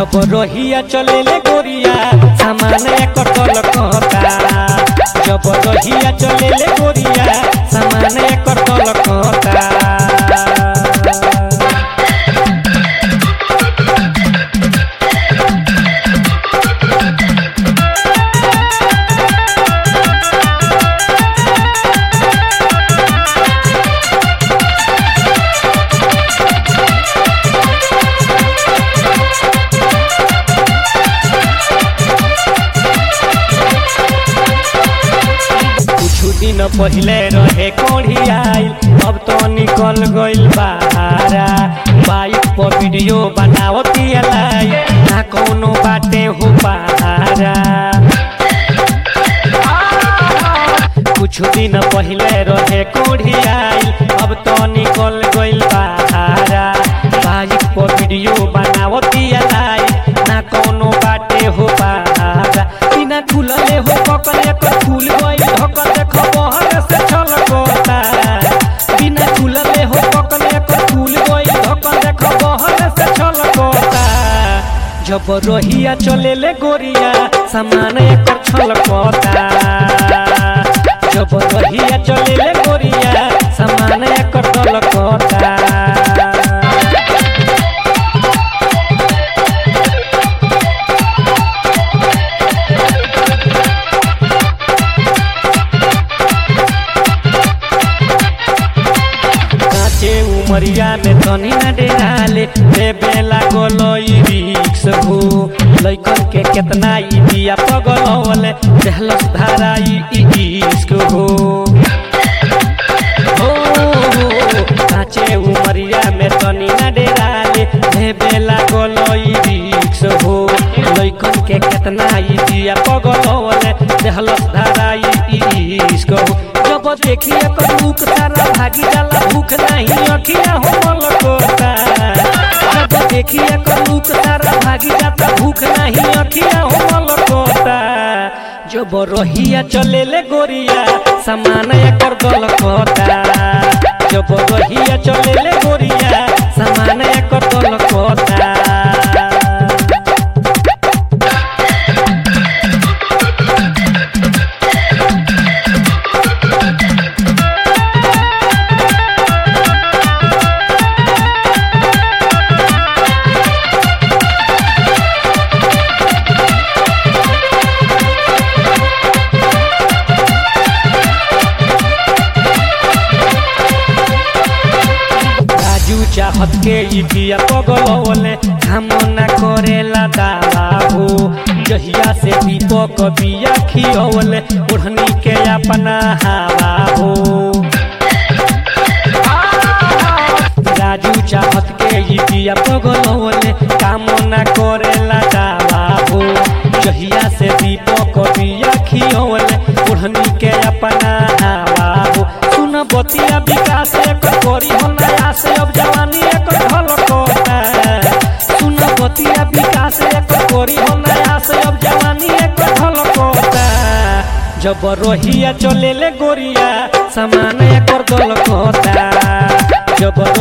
जब रहिया चलेले गोरिया सामान एकर तलकता जब रहिया चलेले गोरिया सामान एकर तलकता कुछ दिन पहले रहे कोढ़ी आइल अब तो निकल गइल बाहरा बाइक पर वीडियो बनावती लाई ना कोनो बाटे हो पहारा कुछ दिन पहले रहे कोढ़ी आइल अब तो निकल गइल बाहरा बाइक पर वीडियो बनावती लाई ना कोनो बाटे हो पहारा बिना खुलले हो पकड़े कर खुल गइल ढकल देख बहर से छलकता बिना खुलले हो पकड़े कर खुल गइल ढकल देख बहर से छलकता जब रोहिया चलेले गोरिया सामान एकर छलकता जब रोहिया चलेले गोरिया सामान एकर दलकता काचे उमरिया में तनी न डेराले देबे लागल ई रिक्स हो लइकन के केतना ई दिया पगलवले देहलस धारा ई इश्क हो हो, हो, काचे उमरिया में तनी न डेराले देबे लागल ई रिक्स हो लइकन के केतना ई दिया पगलवले देहलस धारा ई इश्क हो जब देखिए कर भूख सारा भागी जाला भूख नहीं अखिया हो मलकोता जब देखिए कर भूख सारा भागी जाता भूख नहीं अखिया हो मलकोता जब रहिया चलेले गोरिया सामान एकर दलकोता जब रहिया चलेले गोरिया सामान एकर दलकोता राजू चाहत के ई दिया पगलवले हम ना करेला दावा हो जहिया से दीपक बिया खियवले ओढ़नी के अपना हवा हो राजू चाहत के ई दिया पगलवले काम ना करेला दावा हो जहिया से दीपक बिया खियवले ओढ़नी के अपना हवा हो सुन बतिया विकास एकर करी हो नया से अब जवानी एकर ढलकोता सुन बतिया विकास एकर करी हो नया से अब जवानी एकर ढलकोता जब रोहिया चलेले गोरिया सामान एकर दलकोता जब